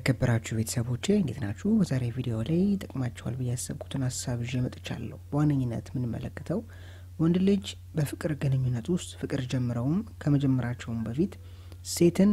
የተከበራችሁ ቤተሰቦቼ እንዴት ናችሁ? በዛሬ ቪዲዮ ላይ ይጠቅማችኋል ብዬ ያሰብኩትን ሀሳብ ይዤ መጥቻለሁ። በዋነኝነት የምንመለከተው ወንድ ልጅ በፍቅር ግንኙነት ውስጥ ፍቅር ጀምረውም ከመጀመራቸውም በፊት ሴትን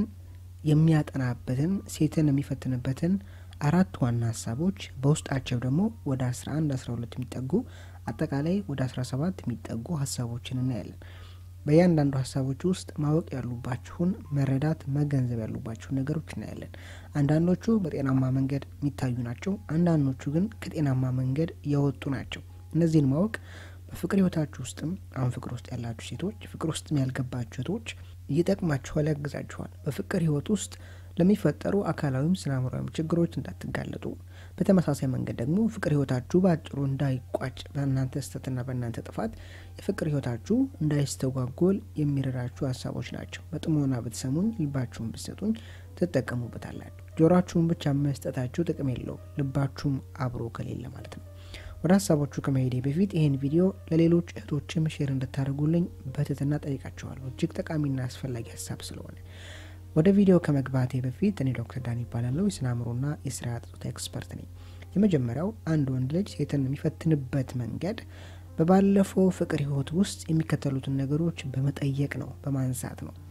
የሚያጠናበትን ሴትን የሚፈትንበትን አራት ዋና ሀሳቦች በውስጣቸው ደግሞ ወደ 11 12 የሚጠጉ አጠቃላይ ወደ 17 የሚጠጉ ሀሳቦችን እናያለን። በእያንዳንዱ ሀሳቦች ውስጥ ማወቅ ያሉባችሁን መረዳት፣ መገንዘብ ያሉባችሁን ነገሮች እናያለን። አንዳንዶቹ በጤናማ መንገድ የሚታዩ ናቸው። አንዳንዶቹ ግን ከጤናማ መንገድ የወጡ ናቸው። እነዚህን ማወቅ በፍቅር ህይወታችሁ ውስጥም አሁን ፍቅር ውስጥ ያላችሁ ሴቶች፣ ፍቅር ውስጥም ያልገባችሁ ሴቶች ይጠቅማችኋል፣ ያግዛችኋል። በፍቅር ህይወት ውስጥ ለሚፈጠሩ አካላዊም ስነ አእምሯዊም ችግሮች እንዳትጋለጡ፣ በተመሳሳይ መንገድ ደግሞ ፍቅር ህይወታችሁ በአጭሩ እንዳይቋጭ በእናንተ ስህተትና በእናንተ ጥፋት የፍቅር ህይወታችሁ እንዳይስተጓጎል የሚረዳችሁ ሀሳቦች ናቸው። በጥሞና ብትሰሙኝ፣ ልባችሁን ብትሰጡኝ ትጠቀሙበታላችሁ። ጆሯችሁን ብቻ መስጠታችሁ ጥቅም የለውም፣ ልባችሁም አብሮ ከሌለ ማለት ነው። ወደ ሀሳቦቹ ከመሄዴ በፊት ይህን ቪዲዮ ለሌሎች እህቶችም ሼር እንድታደርጉልኝ በትህትና ጠይቃቸዋለሁ። እጅግ ጠቃሚና አስፈላጊ ሀሳብ ስለሆነ ወደ ቪዲዮ ከመግባቴ በፊት እኔ ዶክተር ዳን ይባላለሁ። የስነ አእምሮና የስርዓተ ፆታ ኤክስፐርት ነኝ። የመጀመሪያው አንድ ወንድ ልጅ ሴትን የሚፈትንበት መንገድ በባለፈው ፍቅር ህይወት ውስጥ የሚከተሉትን ነገሮች በመጠየቅ ነው፣ በማንሳት ነው።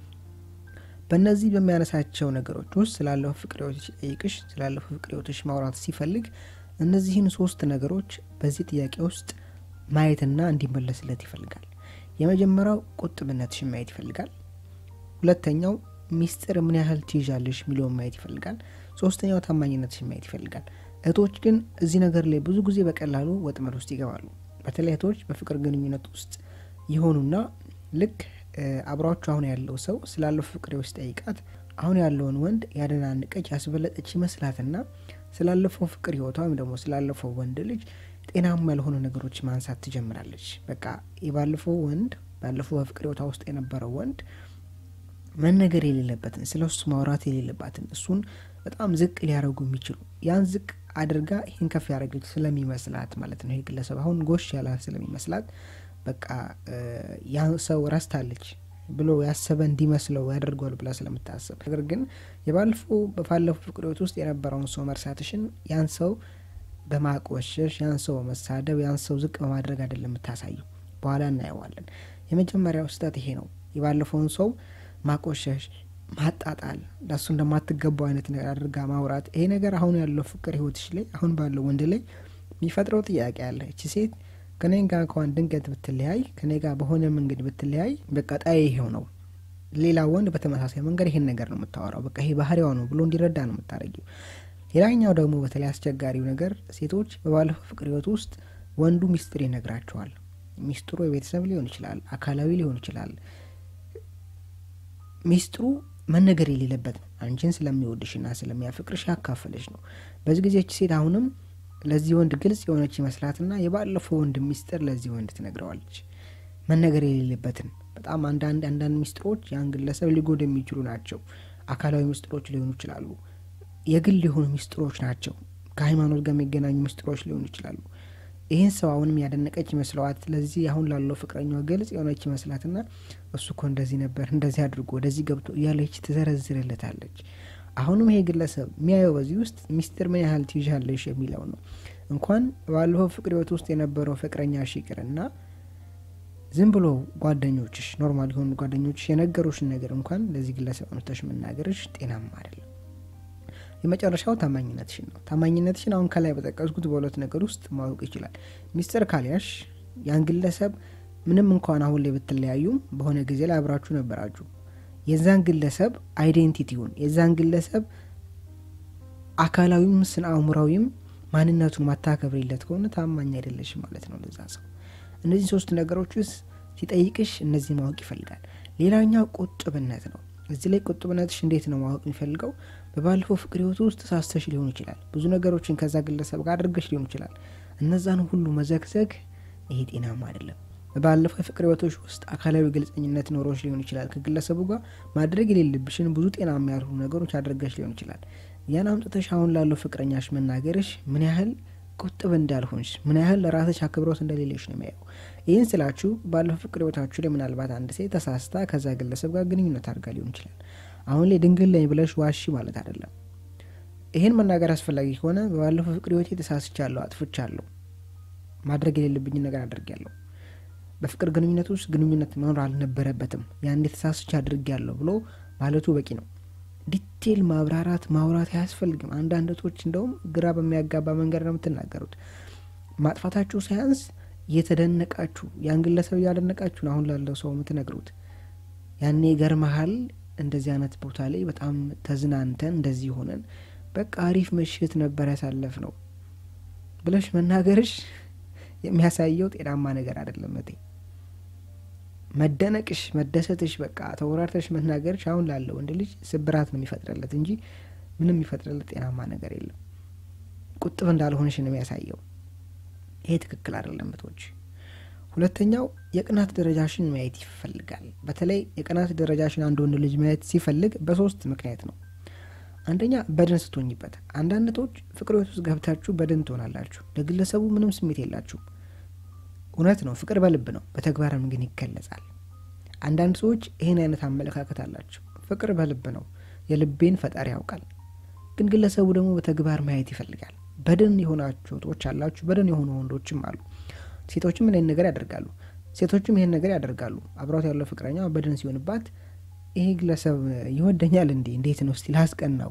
በእነዚህ በሚያነሳቸው ነገሮች ውስጥ ስላለፈው ፍቅር ህይወት ሲጠይቅሽ፣ ስላለፈው ፍቅር ህይወትሽ ማውራት ሲፈልግ እነዚህን ሶስት ነገሮች በዚህ ጥያቄ ውስጥ ማየትና እንዲመለስለት ይፈልጋል። የመጀመሪያው ቁጥብነትሽን ማየት ይፈልጋል። ሁለተኛው ሚስጥር ምን ያህል ትይዣለሽ የሚለውን ማየት ይፈልጋል። ሶስተኛው ታማኝነትሽን ማየት ይፈልጋል። እህቶች ግን እዚህ ነገር ላይ ብዙ ጊዜ በቀላሉ ወጥመድ ውስጥ ይገባሉ። በተለይ እህቶች በፍቅር ግንኙነት ውስጥ የሆኑና ልክ አብሯቸው አሁን ያለው ሰው ስላለፈው ፍቅር ውስጥ ጠይቃት አሁን ያለውን ወንድ ያደናንቀች ያስበለጠች ይመስላትና ስላለፈው ፍቅር ህይወቷ ወይም ደግሞ ስላለፈው ወንድ ልጅ ጤናማ ያልሆኑ ነገሮች ማንሳት ትጀምራለች። በቃ የባለፈው ወንድ ባለፈው በፍቅር ህይወቷ ውስጥ የነበረው ወንድ መነገር የሌለበትን ስለ እሱ ማውራት የሌለባትን እሱን በጣም ዝቅ ሊያደርጉ የሚችሉ ያን ዝቅ አድርጋ ይህን ከፍ ያደረገች ስለሚመስላት ማለት ነው። ይህ ግለሰብ አሁን ጎሽ ያላ ስለሚመስላት በቃ ያን ሰው ረስታለች ብሎ ያሰበ እንዲመስለው ያደርገዋል ብላ ስለምታስብ፣ ነገር ግን የባለፈው በባለፈው ፍቅር ህይወት ውስጥ የነበረውን ሰው መርሳትሽን ያን ሰው በማቆሸሽ ያን ሰው በመሳደብ ያን ሰው ዝቅ በማድረግ አይደለም የምታሳየው። በኋላ እናየዋለን። የመጀመሪያው ስህተት ይሄ ነው። የባለፈውን ሰው ማቆሸሽ፣ ማጣጣል፣ ለሱ እንደማትገባው አይነት ነገር አድርጋ ማውራት። ይሄ ነገር አሁን ያለው ፍቅር ህይወትሽ ላይ አሁን ባለው ወንድ ላይ የሚፈጥረው ጥያቄ አለ። እቺ ሴት ከኔ ጋር እንኳን ድንገት ብትለያይ ከኔ ጋር በሆነ መንገድ ብትለያይ በቃ ጣይ ይሄው ነው። ሌላ ወንድ በተመሳሳይ መንገድ ይሄን ነገር ነው የምታወራው። በቃ ይሄ ባህሪዋ ነው ብሎ እንዲረዳ ነው የምታደርጊው። ሌላኛው ደግሞ በተለይ አስቸጋሪው ነገር ሴቶች በባለፈው ፍቅር ህይወት ውስጥ ወንዱ ሚስጥር ይነግራቸዋል። ሚስጥሩ የቤተሰብ ሊሆን ይችላል፣ አካላዊ ሊሆን ይችላል። ሚስጥሩ መነገር የሌለበት ነው። አንቺን ስለሚወድሽና ስለሚያፈቅርሽ ያካፈለች ነው። በዚህ ጊዜ ሴት አሁንም ለዚህ ወንድ ግልጽ የሆነች ይመስላትና የባለፈው ወንድ ሚስጥር ለዚህ ወንድ ትነግረዋለች። መነገር የሌለበትን በጣም አንዳንድ አንዳንድ ሚስጥሮች ያን ግለሰብ ሊጎዱ የሚችሉ ናቸው። አካላዊ ሚስጥሮች ሊሆኑ ይችላሉ። የግል የሆኑ ሚስጥሮች ናቸው። ከሃይማኖት ጋር የሚገናኙ ሚስጥሮች ሊሆኑ ይችላሉ። ይህን ሰው አሁንም ያደነቀች ይመስለዋት ለዚህ አሁን ላለው ፍቅረኛዋ ግልጽ የሆነች ይመስላትና እሱ እኮ እንደዚህ ነበር እንደዚህ አድርጎ ወደዚህ ገብቶ እያለች ትዘረዝርለታለች። አሁንም ይሄ ግለሰብ የሚያየው በዚህ ውስጥ ሚስጥር ምን ያህል ትይዣለሽ የሚለው ነው። እንኳን ባለፈው ፍቅር ህይወት ውስጥ የነበረው ፍቅረኛሽ ይቅርና ዝም ብሎ ጓደኞችሽ፣ ኖርማል የሆኑ ጓደኞችሽ የነገሩሽን ነገር እንኳን ለዚህ ግለሰብ አምጥተሽ መናገርሽ ጤናማ አይደለም። የመጨረሻው ታማኝነትሽን ነው። ታማኝነትሽን አሁን ከላይ በጠቀስኩት በሁለት ነገር ውስጥ ማወቅ ይችላል። ሚስጥር ካልያሽ ያን ግለሰብ ምንም እንኳን አሁን ላይ ብትለያዩም በሆነ ጊዜ ላይ አብራችሁ ነበራችሁ የዛን ግለሰብ አይዴንቲቲውን የዛን ግለሰብ አካላዊም ስነ አእምሯዊም ማንነቱን ማታከብሪለት ከሆነ ታማኝ አይደለሽ ማለት ነው ለዛ ሰው። እነዚህ ሶስት ነገሮች ውስጥ ሲጠይቅሽ እነዚህ ማወቅ ይፈልጋል። ሌላኛው ቁጥብነት ነው። እዚህ ላይ ቁጥብነትሽ እንዴት ነው ማወቅ የሚፈልገው? በባለፈው ፍቅር ህይወት ውስጥ ተሳስተሽ ሊሆን ይችላል። ብዙ ነገሮችን ከዛ ግለሰብ ጋር አድርገሽ ሊሆን ይችላል። እነዛን ሁሉ መዘግዘግ ይሄ ጤናማ አይደለም። በባለፈው የፍቅር ህይወቶች ውስጥ አካላዊ ግልጸኝነት ኖሮች ሊሆን ይችላል። ከግለሰቡ ጋር ማድረግ የሌለብሽን ብዙ ጤናማ ያልሆኑ ነገሮች አድርገሽ ሊሆን ይችላል። ያን አምጥተሽ አሁን ላለው ፍቅረኛሽ መናገርሽ ምን ያህል ቁጥብ እንዳልሆንሽ፣ ምን ያህል ለራስሽ አክብሮት እንደሌለሽ ነው የሚያየው። ይህን ስላችሁ ባለፈው ፍቅር ህይወታችሁ ላይ ምናልባት አንድ ሴት ተሳስታ ከዛ ግለሰብ ጋር ግንኙነት አድርጋ ሊሆን ይችላል። አሁን ላይ ድንግል ላይ ብለሽ ዋሺ ማለት አይደለም። ይህን መናገር አስፈላጊ ከሆነ በባለፈው ፍቅር ህይወቴ ተሳስቻለሁ፣ አጥፍቻለሁ፣ ማድረግ የሌለብኝን ነገር አድርጌያለሁ፣ በፍቅር ግንኙነት ውስጥ ግንኙነት መኖር አልነበረበትም፣ ያን ተሳስቼ አድርጌያለሁ ብሎ ማለቱ በቂ ነው። ዲቴል ማብራራት ማውራት አያስፈልግም። አንዳንድ እህቶች እንደውም ግራ በሚያጋባ መንገድ ነው የምትናገሩት። ማጥፋታችሁ ሳያንስ እየተደነቃችሁ ያን ግለሰብ እያደነቃችሁ ነው አሁን ላለው ሰው የምትነግሩት። ያኔ ገርመሃል እንደዚህ አይነት ቦታ ላይ በጣም ተዝናንተን እንደዚህ ሆነን በቃ አሪፍ ምሽት ነበር ያሳለፍ ነው ብለሽ መናገርሽ የሚያሳየው ጤናማ ነገር አይደለም። እቴ መደነቅሽ፣ መደሰትሽ፣ በቃ ተወራርተሽ መናገርሽ አሁን ላለው ወንድ ልጅ ስብራት ነው የሚፈጥርለት እንጂ ምንም የሚፈጥርለት ጤናማ ነገር የለም። ቁጥብ እንዳልሆንሽ ነው የሚያሳየው። ይሄ ትክክል አይደለም እህቶች። ሁለተኛው የቅናት ደረጃሽን ማየት ይፈልጋል። በተለይ የቅናት ደረጃሽን አንድ ወንድ ልጅ ማየት ሲፈልግ በሶስት ምክንያት ነው። አንደኛ በደን ስትሆኝበት። አንዳንድ እህቶች ፍቅር ቤት ውስጥ ገብታችሁ በደን ትሆናላችሁ። ለግለሰቡ ምንም ስሜት የላችሁም። እውነት ነው፣ ፍቅር በልብ ነው፣ በተግባርም ግን ይገለጻል። አንዳንድ ሰዎች ይህን አይነት አመለካከት አላቸው። ፍቅር በልብ ነው፣ የልቤን ፈጣሪ ያውቃል። ግን ግለሰቡ ደግሞ በተግባር ማየት ይፈልጋል። በደን የሆናችሁ እህቶች አላችሁ፣ በደን የሆኑ ወንዶችም አሉ። ሴቶችም ይህን ነገር ያደርጋሉ፣ ሴቶችም ይህን ነገር ያደርጋሉ። አብሯት ያለው ፍቅረኛ በደን ሲሆንባት ይሄ ግለሰብ ይወደኛል እንዴ እንዴት ነው እስቲ ላስቀናው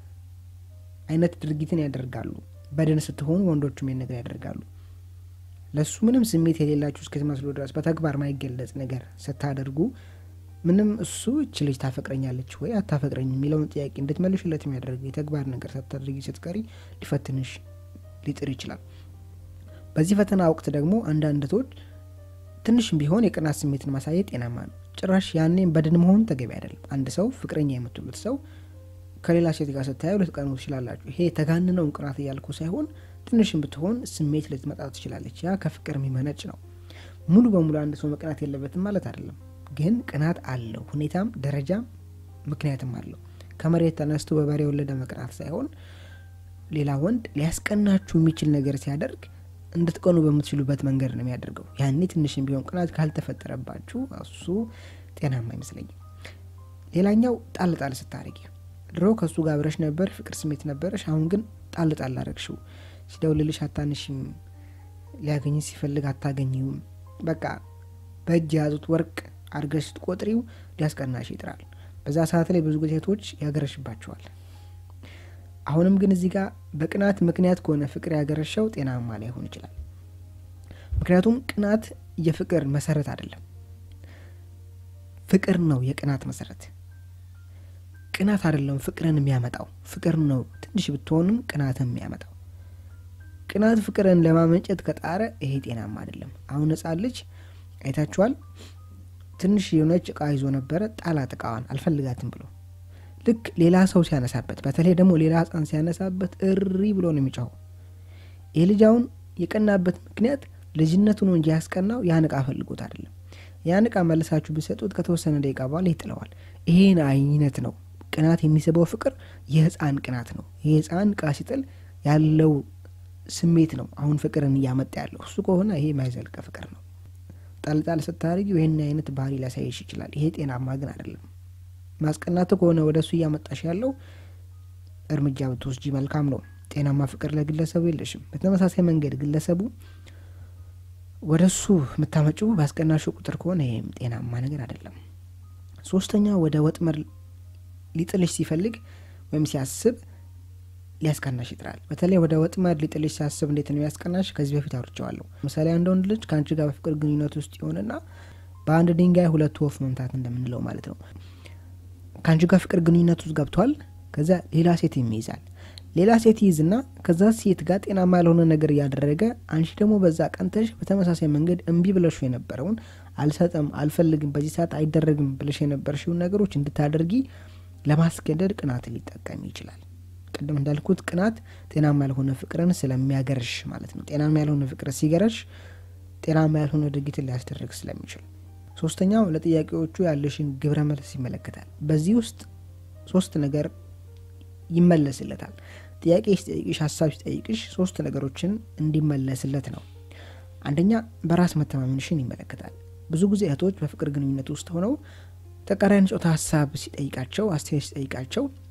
አይነት ድርጊትን ያደርጋሉ። በደን ስትሆኑ ወንዶችም ይህን ነገር ያደርጋሉ። ለእሱ ምንም ስሜት የሌላችሁ እስከሚመስሉ ድረስ በተግባር ማይገለጽ ነገር ስታደርጉ ምንም እሱ እች ልጅ ታፈቅረኛለች ወይ አታፈቅረኝ የሚለውን ጥያቄ እንድትመልሽለት የሚያደርግ የተግባር ነገር ሳታደርጊ ስትቀሪ ሊፈትንሽ ሊጥር ይችላል። በዚህ ፈተና ወቅት ደግሞ አንዳንድ እህቶች ትንሽም ቢሆን የቅናት ስሜትን ማሳየት ጤናማ ነው። ጭራሽ ያኔም በድን መሆኑ ተገቢ አይደለም። አንድ ሰው ፍቅረኛ የምትሉት ሰው ከሌላ ሴት ጋር ስታየው ልትቀኑ ትችላላችሁ። ይሄ የተጋነነውን ቅናት እያልኩ ሳይሆን ትንሽም ብትሆን ስሜት ልትመጣ ትችላለች። ያ ከፍቅር የሚመነጭ ነው። ሙሉ በሙሉ አንድ ሰው መቅናት የለበትም ማለት አይደለም። ግን ቅናት አለው፣ ሁኔታም ደረጃም ምክንያትም አለው። ከመሬት ተነስቶ በበሬ የወለደ መቅናት ሳይሆን ሌላ ወንድ ሊያስቀናችሁ የሚችል ነገር ሲያደርግ እንድትቀኑ በምትችሉበት መንገድ ነው የሚያደርገው። ያኔ ትንሽም ቢሆን ቅናት ካልተፈጠረባችሁ እሱ ጤናማ አይመስለኝም። ሌላኛው ጣል ጣል ስታደርጊ ድሮ ከእሱ ጋር አብረሽ ነበር፣ ፍቅር ስሜት ነበረሽ። አሁን ግን ጣል ጣል አረግሽው። ሲደውልልሽ አታንሽም፣ ሊያገኝ ሲፈልግ አታገኝም። በቃ በእጅ የያዙት ወርቅ አድርገሽ ስትቆጥሪው ሊያስቀናሽ ይጥራል። በዛ ሰዓት ላይ ብዙ ጊዜ ሴቶች ያገረሽባቸዋል። አሁንም ግን እዚህ ጋር በቅናት ምክንያት ከሆነ ፍቅር ያገረሸው ጤናማ ላይሆን ይችላል። ምክንያቱም ቅናት የፍቅር መሰረት አይደለም፣ ፍቅር ነው የቅናት መሰረት። ቅናት አይደለም ፍቅርን የሚያመጣው፣ ፍቅር ነው ትንሽ ብትሆንም ቅናትን የሚያመጣው። ቅናት ፍቅርን ለማመንጨት ከጣረ ይሄ ጤናማ አይደለም። አሁን ሕፃን ልጅ አይታችኋል። ትንሽ የሆነች እቃ ይዞ ነበረ፣ ጣላት እቃዋን አልፈልጋትም ብሎ ልክ ሌላ ሰው ሲያነሳበት በተለይ ደግሞ ሌላ ህፃን ሲያነሳበት እሪ ብሎ ነው የሚጮኸው። ይህ ልጅ አሁን የቀናበት ምክንያት ልጅነቱ ነው እንጂ ያስቀናው ያን እቃ ፈልጎት አይደለም። ያን እቃ መልሳችሁ ብሰጡት ከተወሰነ ደቂቃ በኋላ ይጥለዋል። ይሄን አይነት ነው ቅናት የሚስበው ፍቅር የህፃን ቅናት ነው። ይህ ህፃን እቃ ሲጥል ያለው ስሜት ነው አሁን ፍቅርን እያመጣ ያለው እሱ ከሆነ ይሄ የማይዘልቀ ፍቅር ነው። ጣልጣል ስታደርጊው ይህን አይነት ባህሪ ሊያሳይሽ ይችላል። ይሄ ጤናማ ግን አይደለም። ማስቀናቱ ከሆነ ወደ እሱ እያመጣሽ ያለው እርምጃ ብትወስጂ መልካም ነው። ጤናማ ፍቅር ለግለሰቡ የለሽም። በተመሳሳይ መንገድ ግለሰቡ ወደ እሱ የምታመጪው ባስቀናሹ ቁጥር ከሆነ ይህም ጤናማ ነገር አይደለም። ሶስተኛ ወደ ወጥመድ ሊጥልሽ ሲፈልግ ወይም ሲያስብ ሊያስቀናሽ ይጥራል። በተለይ ወደ ወጥመድ ሊጥልሽ ሲያስብ እንዴት ነው ያስቀናሽ? ከዚህ በፊት አውርቼዋለሁ። ምሳሌ አንድ ወንድ ልጅ ከአንቺ ጋር በፍቅር ግንኙነት ውስጥ ይሆንና በአንድ ድንጋይ ሁለት ወፍ መምታት እንደምንለው ማለት ነው ከአንቺ ጋር ፍቅር ግንኙነት ውስጥ ገብቷል። ከዛ ሌላ ሴት ይይዛል። ሌላ ሴት ይይዝና ከዛ ሴት ጋር ጤናማ ያልሆነ ነገር እያደረገ አንቺ ደግሞ በዛ ቀንተሽ በተመሳሳይ መንገድ እምቢ ብለሹ የነበረውን አልሰጠም፣ አልፈልግም፣ በዚህ ሰዓት አይደረግም ብለሽ የነበርሽውን ነገሮች እንድታደርጊ ለማስገደድ ቅናትን ሊጠቀም ይችላል። ቅድም እንዳልኩት ቅናት ጤናማ ያልሆነ ፍቅርን ስለሚያገርሽ ማለት ነው። ጤናማ ያልሆነ ፍቅር ሲገረሽ ጤናማ ያልሆነ ድርጊትን ሊያስደርግ ስለሚችል ሶስተኛው ለጥያቄዎቹ ያለሽን ግብረ መልስ ይመለከታል። በዚህ ውስጥ ሶስት ነገር ይመለስለታል። ጥያቄ ሲጠይቅሽ፣ ሀሳብ ሲጠይቅሽ ሶስት ነገሮችን እንዲመለስለት ነው። አንደኛ በራስ መተማመንሽን ይመለከታል። ብዙ ጊዜ እህቶች በፍቅር ግንኙነት ውስጥ ሆነው ተቃራኒ ጾታ ሀሳብ ሲጠይቃቸው፣ አስተያየት ሲጠይቃቸው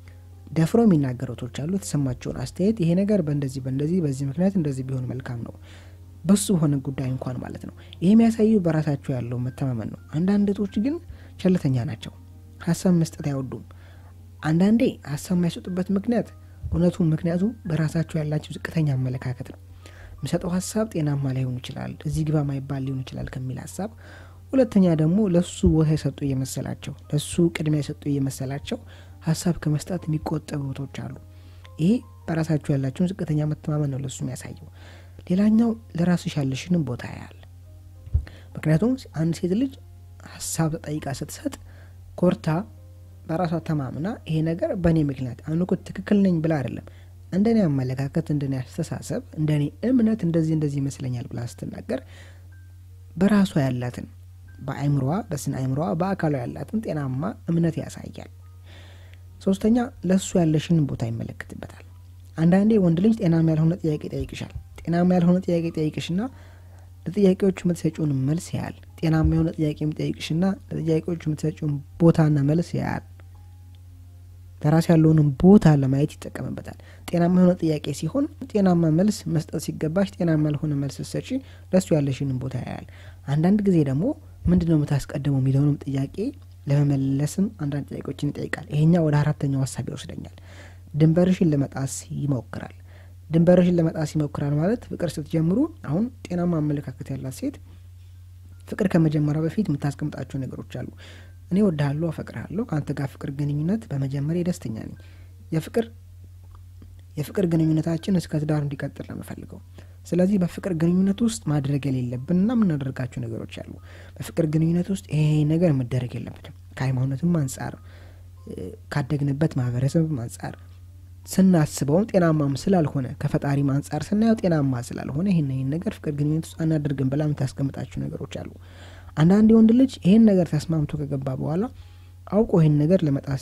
ደፍረው የሚናገሩ እህቶች አሉ። የተሰማቸውን አስተያየት ይሄ ነገር በእንደዚህ በእንደዚህ በዚህ ምክንያት እንደዚህ ቢሆን መልካም ነው በሱ በሆነ ጉዳይ እንኳን ማለት ነው። ይህ የሚያሳዩ በራሳቸው ያለው መተማመን ነው። አንዳንድ እህቶች ግን ቸልተኛ ናቸው። ሀሳብ መስጠት አይወዱም። አንዳንዴ ሀሳብ የማይሰጡበት ምክንያት እውነቱ ምክንያቱ በራሳቸው ያላቸው ዝቅተኛ አመለካከት ነው። የሚሰጠው ሀሳብ ጤናማ ላይሆን ይችላል፣ እዚህ ግባ ማይባል ሊሆን ይችላል ከሚል ሀሳብ። ሁለተኛ ደግሞ ለሱ ቦታ የሰጡ እየመሰላቸው ለሱ ቅድሚያ የሰጡ እየመሰላቸው ሀሳብ ከመስጠት የሚቆጠቡ እህቶች አሉ። ይሄ በራሳቸው ያላቸውን ዝቅተኛ መተማመን ነው ለሱ የሚያሳየው። ሌላኛው ለራስሽ ያለሽንም ቦታ ያያል። ምክንያቱም አንድ ሴት ልጅ ሀሳብ ተጠይቃ ስትሰጥ ኮርታ በራሷ ተማምና ይሄ ነገር በእኔ ምክንያት አሁን እኮ ትክክል ነኝ ብላ አይደለም እንደኔ አመለካከት፣ እንደኔ አስተሳሰብ፣ እንደኔ እምነት እንደዚህ እንደዚህ ይመስለኛል ብላ ስትናገር በራሷ ያላትን በአእምሮዋ በስነ አእምሮዋ በአካሏ ያላትን ጤናማ እምነት ያሳያል። ሶስተኛ ለእሱ ያለሽን ቦታ ይመለከትበታል። አንዳንዴ ወንድ ልጅ ጤናማ ያልሆነ ጥያቄ ይጠይቅሻል። ጤናማ ያልሆነ ጥያቄ ይጠይቅሽና ለጥያቄዎቹ የምትሰጪውን መልስ ያያል። ጤናማ የሆነ ጥያቄ የሚጠይቅሽና ለጥያቄዎቹ የምትሰጪውን ቦታና መልስ ያያል። ለራስ ያለውንም ቦታ ለማየት ይጠቀምበታል። ጤናማ የሆነ ጥያቄ ሲሆን ጤናማ መልስ መስጠት ሲገባሽ ጤናማ ያልሆነ መልስ ሰጪ ለእሱ ያለሽንም ቦታ ያያል። አንዳንድ ጊዜ ደግሞ ምንድን ነው የምታስቀድመው የሚለውንም ጥያቄ ለመመለስም አንዳንድ ጥያቄዎችን ይጠይቃል። ይሄኛው ወደ አራተኛው ሀሳብ ይወስደኛል። ድንበርሽን ለመጣስ ይሞክራል። ድንበርሽን ለመጣስ ይሞክራል ማለት ፍቅር ስትጀምሩ አሁን ጤናማ አመለካከት ያላት ሴት ፍቅር ከመጀመሪያ በፊት የምታስቀምጣቸው ነገሮች አሉ። እኔ ወድሃለሁ፣ አፈቅርሃለሁ፣ ከአንተ ጋር ፍቅር ግንኙነት በመጀመሪያ ደስተኛ ነኝ። የፍቅር የፍቅር ግንኙነታችን እስከ ትዳር እንዲቀጥል ነው የምፈልገው። ስለዚህ በፍቅር ግንኙነት ውስጥ ማድረግ የሌለብንና የምናደርጋቸው ነገሮች አሉ። በፍቅር ግንኙነት ውስጥ ይሄ ነገር መደረግ የለበትም። ከሃይማኖትም አንጻር ካደግንበት ማህበረሰብም አንጻር ስናስበውም ጤናማም ስላልሆነ ከፈጣሪም አንጻር ስናየው ጤናማ ስላልሆነ ይህን ይህን ነገር ፍቅር ግንኙነት ውስጥ አናደርግም ብላ የምታስቀምጣቸው ነገሮች አሉ። አንዳንድ የወንድ ልጅ ይህን ነገር ተስማምቶ ከገባ በኋላ አውቆ ይህን ነገር ለመጣስ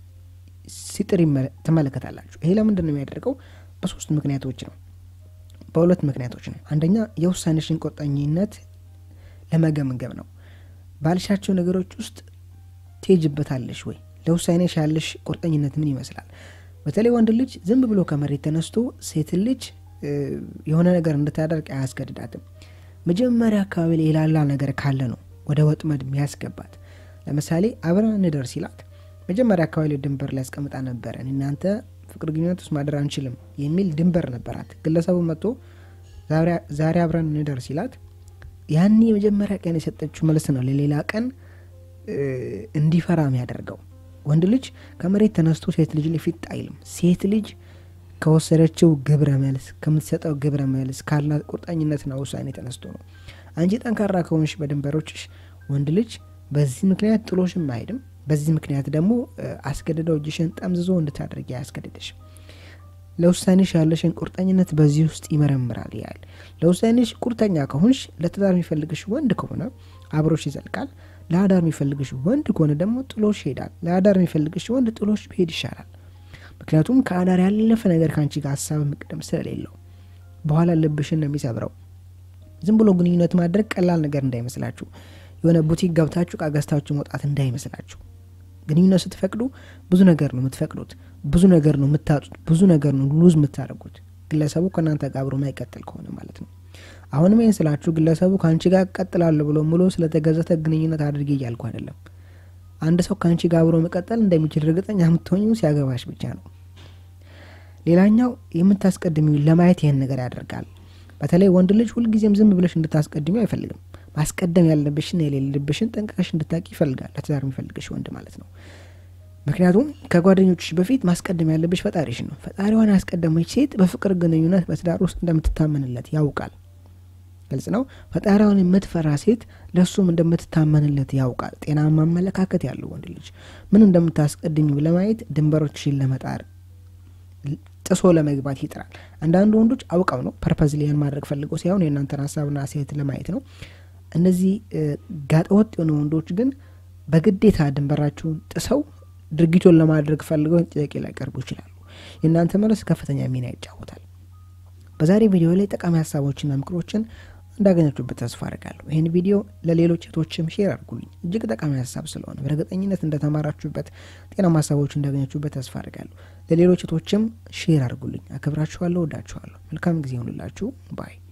ሲጥር ትመለከታላችሁ። ይሄ ለምንድን ነው የሚያደርገው? በሶስት ምክንያቶች ነው በሁለት ምክንያቶች ነው። አንደኛ የውሳኔሽን ቁርጠኝነት ለመገምገም ነው። ባልሻቸው ነገሮች ውስጥ ትሄጅበታለሽ ወይ? ለውሳኔሽ ያለሽ ቁርጠኝነት ምን ይመስላል? በተለይ ወንድ ልጅ ዝም ብሎ ከመሬት ተነስቶ ሴት ልጅ የሆነ ነገር እንድታደርግ አያስገድዳትም። መጀመሪያ አካባቢ ላይ የላላ ነገር ካለ ነው ወደ ወጥመድ የሚያስገባት። ለምሳሌ አብረን እንደር ሲላት መጀመሪያ አካባቢ ላይ ድንበር ላይ ያስቀምጣ ነበረ። እናንተ ፍቅር ግንኙነት ውስጥ ማደር አንችልም የሚል ድንበር ነበራት። ግለሰቡ መጥቶ ዛሬ አብረን እንደር ሲላት ያኔ የመጀመሪያ ቀን የሰጠችው መልስ ነው ለሌላ ቀን እንዲፈራ የሚያደርገው። ወንድ ልጅ ከመሬት ተነስቶ ሴት ልጅ ላይ ፊት አይልም። ሴት ልጅ ከወሰደችው ግብረ መልስ ከምትሰጠው ግብረ መልስ ካላት ቁርጠኝነትና ውሳኔ ተነስቶ ነው። አንቺ ጠንካራ ከሆንሽ በድንበሮችሽ ወንድ ልጅ በዚህ ምክንያት ጥሎሽም አይሄድም። በዚህ ምክንያት ደግሞ አስገድደው እጅሽን ጠምዝዞ እንድታደርጊ አያስገድድሽም። ለውሳኔሽ ያለሽን ቁርጠኝነት በዚህ ውስጥ ይመረምራል ያል ለውሳኔሽ ቁርጠኛ ከሆንሽ ለትዳር የሚፈልግሽ ወንድ ከሆነ አብሮሽ ይዘልቃል። ለአዳር የሚፈልግሽ ወንድ ከሆነ ደግሞ ጥሎሽ ይሄዳል። ለአዳር የሚፈልግሽ ወንድ ጥሎሽ ቢሄድ ይሻላል። ምክንያቱም ከአዳር ያለፈ ነገር ከአንቺ ጋር ሀሳብ መቅደም ስለሌለው በኋላ ልብሽን ነው የሚሰብረው። ዝም ብሎ ግንኙነት ማድረግ ቀላል ነገር እንዳይመስላችሁ፣ የሆነ ቡቲክ ገብታችሁ እቃ ገዝታችሁ መውጣት እንዳይመስላችሁ። ግንኙነት ስትፈቅዱ ብዙ ነገር ነው የምትፈቅዱት፣ ብዙ ነገር ነው የምታጡት፣ ብዙ ነገር ነው ሉዝ የምታደርጉት። ግለሰቡ ከእናንተ ጋር አብሮ ማይቀጥል ከሆነ ማለት ነው። አሁንም ይህን ስላችሁ ግለሰቡ ከአንቺ ጋር ቀጥላለሁ ብሎ ሙሉ ስለተገዘተ ግንኙነት አድርጌ እያልኩ አይደለም። አንድ ሰው ከአንቺ ጋር አብሮ መቀጠል እንደሚችል እርግጠኛ የምትሆኙ ሲያገባሽ ብቻ ነው። ሌላኛው የምታስቀድሚው ለማየት ይህን ነገር ያደርጋል። በተለይ ወንድ ልጅ ሁልጊዜም ዝም ብለሽ እንድታስቀድሚው አይፈልግም። ማስቀደም ያለብሽን የሌለብሽን ጠንቅቀሽ እንድታቂ ይፈልጋል። ለትዳር የሚፈልግሽ ወንድ ማለት ነው። ምክንያቱም ከጓደኞችሽ በፊት ማስቀደም ያለብሽ ፈጣሪሽ ነው። ፈጣሪዋን ያስቀደመች ሴት በፍቅር ግንኙነት በትዳር ውስጥ እንደምትታመንለት ያውቃል። ግልጽ ነው። ፈጣሪዋን የምትፈራ ሴት ለእሱም እንደምትታመንለት ያውቃል። ጤናማ አመለካከት ያለው ወንድ ልጅ ምን እንደምታስቀድሚው ለማየት ድንበሮችሽን ለመጣር ጥሶ ለመግባት ይጥራል። አንዳንዱ ወንዶች አውቀው ነው ፐርፐዝ ሊያን ማድረግ ፈልገው ሳይሆን የእናንተን ሀሳብና ሴት ለማየት ነው። እነዚህ ጋጠወጥ የሆኑ ወንዶች ግን በግዴታ ድንበራችሁን ጥሰው ድርጊቱን ለማድረግ ፈልገው ጥያቄ ሊያቀርቡ ይችላሉ። የእናንተ መልስ ከፍተኛ ሚና ይጫወታል። በዛሬ ቪዲዮ ላይ ጠቃሚ ሀሳቦችና ምክሮችን እንዳገኛችሁበት ተስፋ አድርጋለሁ። ይህን ቪዲዮ ለሌሎች እህቶችም ሼር አድርጉልኝ። እጅግ ጠቃሚ ሀሳብ ስለሆነ በእርግጠኝነት እንደተማራችሁበት፣ ጤናማ ሀሳቦች እንዳገኛችሁበት ተስፋ አድርጋለሁ። ለሌሎች እህቶችም ሼር አድርጉልኝ። አከብራችኋለሁ፣ ወዳችኋለሁ። መልካም ጊዜ ይሆንላችሁ ባይ